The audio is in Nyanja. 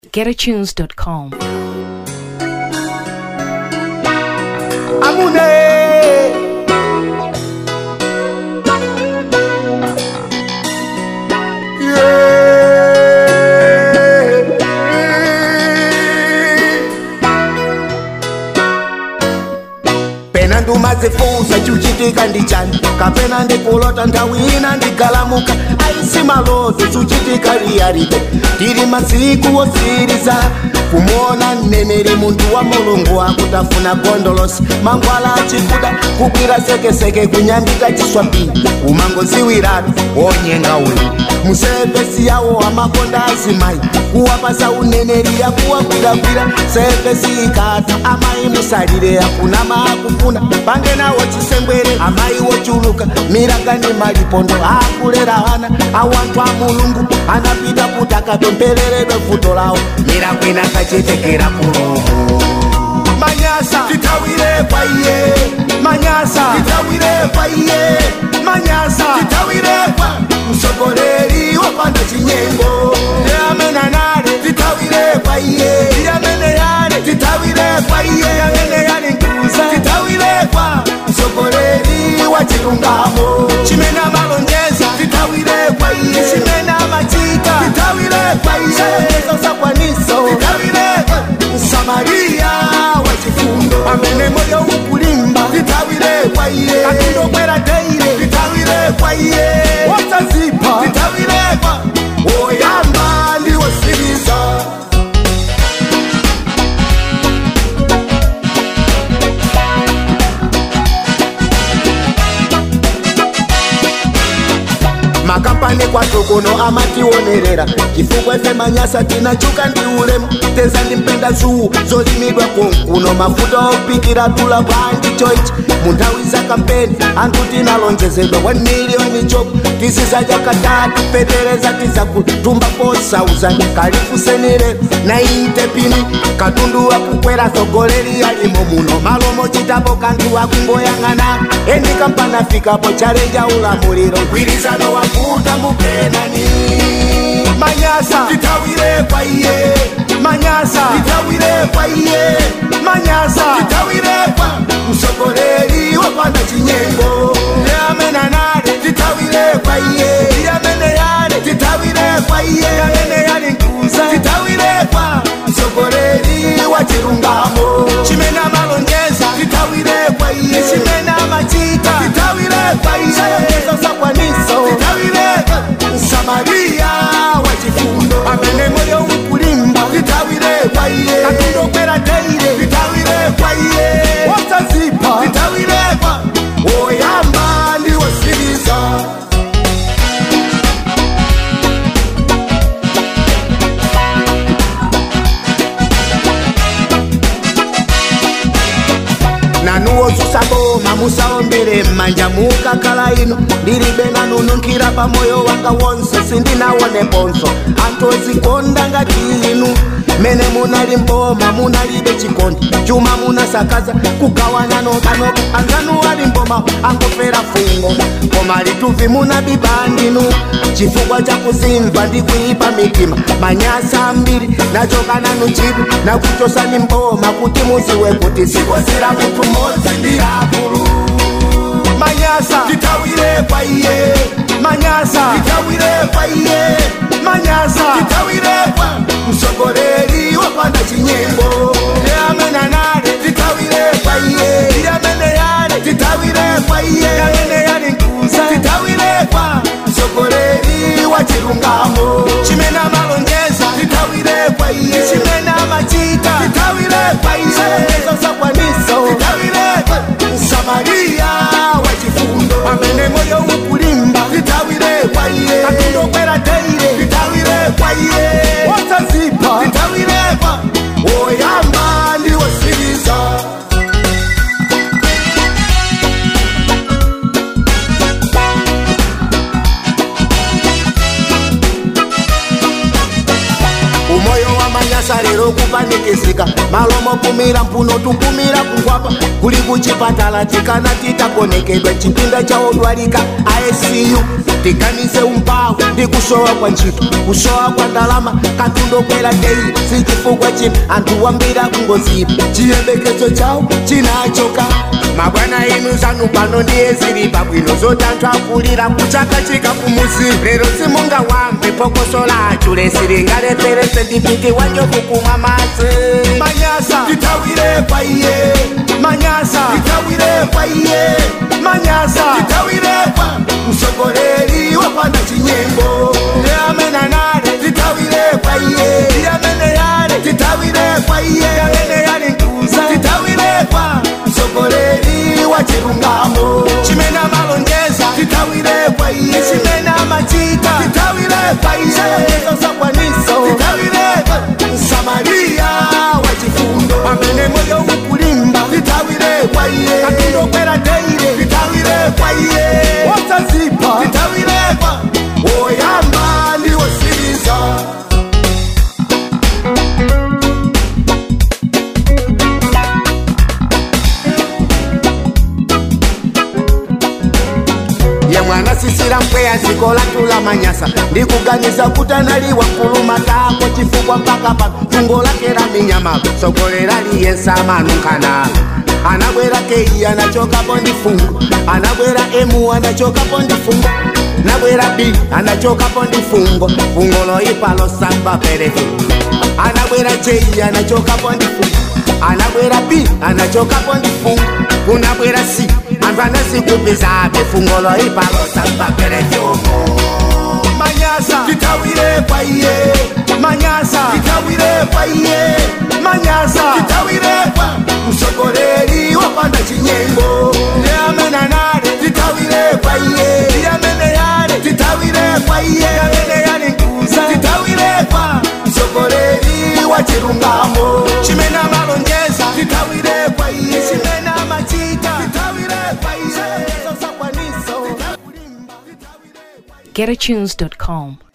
getatunes.com. Amune. pena ndumazifunsa chuchitika ndichani kapena ndikulota nthawi ina ndigalamuka aisi maloto chuchitika liyalibe tili masiku osiriza kumuona mneneri munthu wa mulungu akutafuna gondolosi mangwala achikuda kukwira sekeseke kunyambita chiswapii umangoziwiratu wonyenga uyu musevesi yawo amakonda azimayi kuwapasa uneneri yakuwagwiragwira sevesi ikata amayi musalire akuna maakufuna pange nawo chisengwere amayi wochuluka miragani malipondo akulera ana awanthu a mulungu anapita kuti akapempereredwe vuto lawo mirakwina kachitekera kulumu manyasa titawire kwa iye manyasa titawire kwa iye manyasa titawire kwa msogoleri wapanda chinyengo yamena nale titawire kwa iye yamene yale titawire kwa iye yamene yale nkuza titawire kwa msogoleri wa chilungamo chimena malonjeza titawire kwa iye chimena machita titawire kwa iye songezo za kwaniso titawire kwa msamaria wa chifundo amene moyo ukulimba titawire kwa iye akindokwera teire titawire kwa iye wosazipa titawire kwa woyamba ndiwosiriza makampani kwathu kuno amationerera chifukwa ife manyasa tinachuka ndi ulemu teza ndimpenda zuwu zolimidwa konkuno mafuta opikira tula bwanji choichi munthawi za kampeni anthu tinalonjezedwa 1 miliyoni choko tisizaja katatu petereza tizakutumba 4000 kalifusenire na inte pini katundu wakukwera tsogoleri yalimo muno malomo chitapo kanthu wakungoyang'ana endi kampana fikapo chalenja ulamuliro mgwirizano wakuta mukenani manyasa titawire kwa iye manyasa titawire kwa iye manyasa titawire kwa msogoleri wapanda chinyengo yamena nale titawire kwa iye yamene yale titawire kwa iye yamene yale nkuza titawire kwa msogoleri wa chilungamo chimena malonjeza titawire kwa iye chimena machita titawire kwa iye songezo za kwaniso titawire kwa msamaria wa chifundo amene moyo ukulimba titawire kwa iye katundokwera teire titawire kwa iye wosazipa titawire kwa woyamba ndiwosiriza nanuwo zusaboma musaombere mmanja mukakhala ino ndilibe nanununkhira pamoyo wanga wonse sindinawoneponso anthu ozikonda ngati inu mene munali mboma munalibe chikondi chuma munasakaza kugawana nokanoka anzanu ali mboma angofera fungo koma lituvi munabiba ndinu chifukwa cha kuzimva ndi kuipa mitima manyasa ambiri nachoka nanu chidu nakuchosani mboma kuti muziwe kuti sikozira munthu mmodzi ndi akulu manyasa titawire kwa iye manyasa titawire kwa iye manyasa titawire kwa msogoleri wapanda chinyengo yamena nale titawire kwa iye yamene yale titawire kwa iye yamene yale nkuza titawire kwa msogoleri wa chilungamo chimena malonjeza titawire kwa iye chimena machita titawire kwa iye songezo za kwaniso titawire kwa msamaria wa chifundo amene moyo ukulimba titawire kwa iye katundokwera teire titawire kwa iye wosazipa titawire kwa woyamba ndiwosiriza umoyo wa manyasa lero kupanikizika malomo kumira mphuno tukumira kungwapa kuli kuchipatala tikana titakonekedwa chipinda cha odwalika icu tiganize umpawu ndi kusowa kwa ntchito kusowa kwa ndalama katundokwera dei sichifukwa chino anthu wambira kungozipa chiyembekezo chawo chinachoka mabwana inu zanu pano ndiye zili pabwino zoti anthu akulira kuchaka chika kumuzi lero simungawambe phokoso lachu lesilingalepherese ndipiti wanjovu kumwa madzi manyasa tithawire kwa iye manyasa tithawire kwa iye manyasa tithawire kwa msogoleri wapanda chinyengo ndiye amene anale tithawire kwa iye ndiye amene yale tithawire kwa iye ndiye amene yali nkuza tithawire kwa msogoleri wa chilungamo chimene amalonjeza tithawire kwa iye chimene amachita tithawire kwa iye songezo zakwaniso tithawire kwa msamaria wa chifundo amene moyo ukulimba tithawire kwa iye katundokwera teire tithawire kwa iye wosazipa tithawire kwa woyamba ndiwosiriza ye mwana sisira mpweya ziko latula manyasa ndikuganiza kuti analiwa mkuluma tako chifukwa mpaka pa tungo lake la minyama sogolera liyensa manunkhana anabwera kei anachokapo ndi fungo anabwera emu anachokapo ndi fungo nabwera b anachokapo ndi fungo fungo loipa losamba perefu anabwera j anachokapo ndi fungo anabwera b anachokapo ndi fungo kunabwera c anthu anazikupizabe fungo loipa losamba perefu manyasa tithawire kwa iye manyasa tithawire kwa iye manyasa tithawire kwa msogoleri wapanda chinyengo ndiye amene anale tithawire kwa iye ndiye amene yale tithawire kwa iye ndiye amene yali nkuza tithawire kwa msogoleri wa chilungamo chimene amalonjeza tithawire kwa iye chimene amachita tithawire kwa iye zosakwaniso GetAtunes.com.